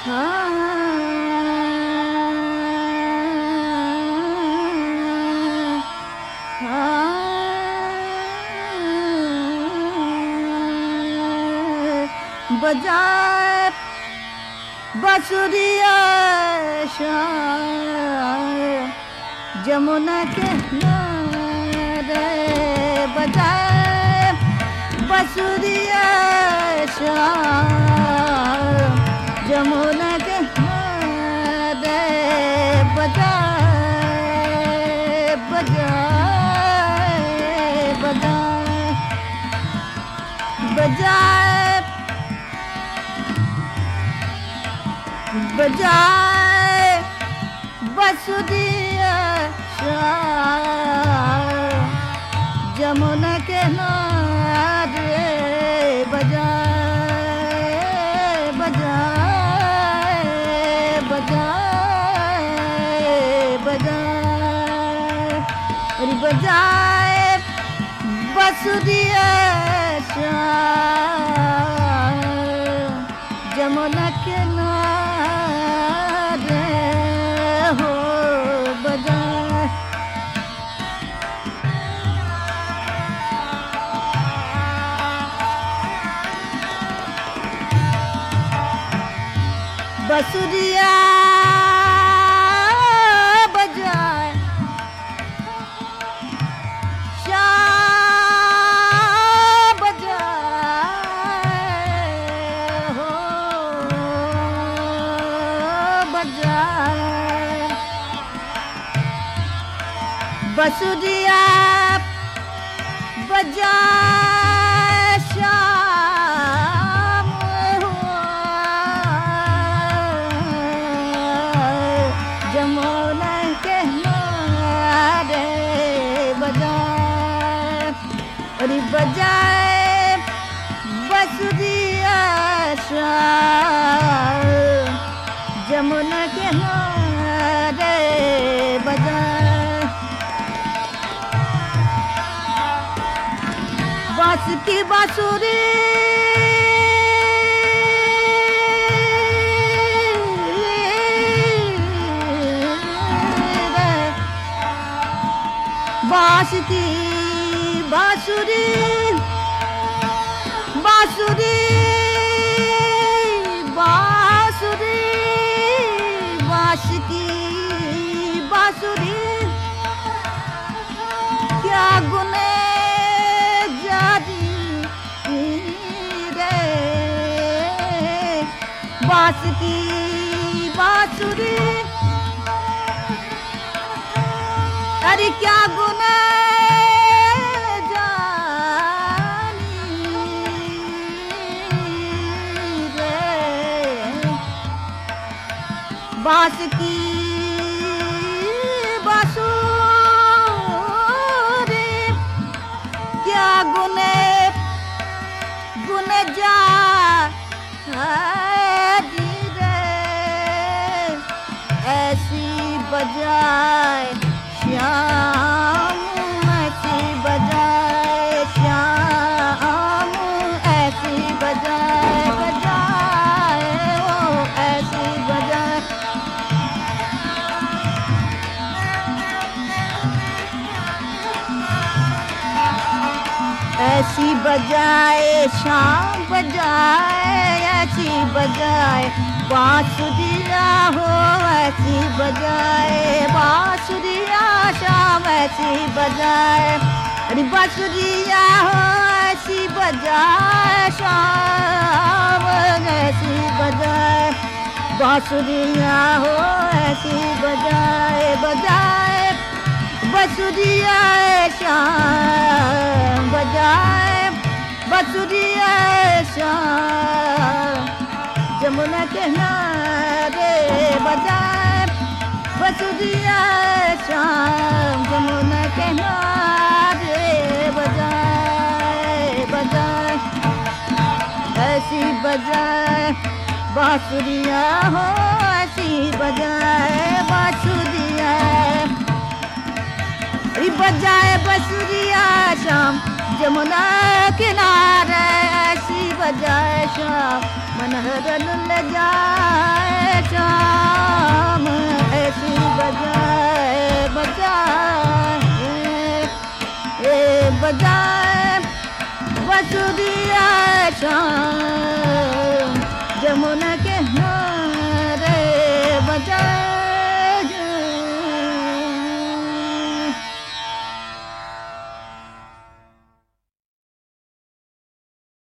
बजाए बसुरिया जमुना के किनारे बजाए बसुरिया जमुना के किनारे बजाए बजाए बजाए बजाए बजाए बसुदिया जमुना के नारे बजाए बजाए बजाए बजाए अरे बजाए बसुदिया जमुना के नारे हो बजाए बसुरिया बजाए शाह बजाए हो बजाए बसुरिया बजाए शाम जमुना के नारे बजाए अरे बजाए बसुरिया जमुना के नारे बजाए बास की बांसुरी बास की बांसुरी बांसुरी बांसुरी बांस की बांसुरी क्या गुने जारी रे बास की बांसुरी अरे क्या गुना जानी रे बास की बासुरी क्या गुने गुन जा रे ऐसी बजाए श्याम ऐसी बजाए श्याम ऐसी बजाए बजाए ओ ऐसी बजाए ऐसी बजाए शाम बजाए ऐसी बजाए बांसुरिया हो ऐसी बजाए बांसुरिया शाम ऐसी बजाए अरे बांसुरिया हो ऐसी बजाए शाम ऐसी बजाए बांसुरिया हो ऐसी बजाए बजाए बसुरिया शाम बजाए बसुरिया शाम जमुना के नारे बजाए बसुरिया शाम जमुना के नारे बजाए बजाए ऐसी बजाए बांसुरिया हो ऐसी बजाए बांसुरिया अरे बजाए बसुरिया शाम जमुना किनारे ऐसी बजाए शाम मनहरन ले जाए शाम ऐसी बजाए बजाए ए बजाए बसुरिया शाम जमुना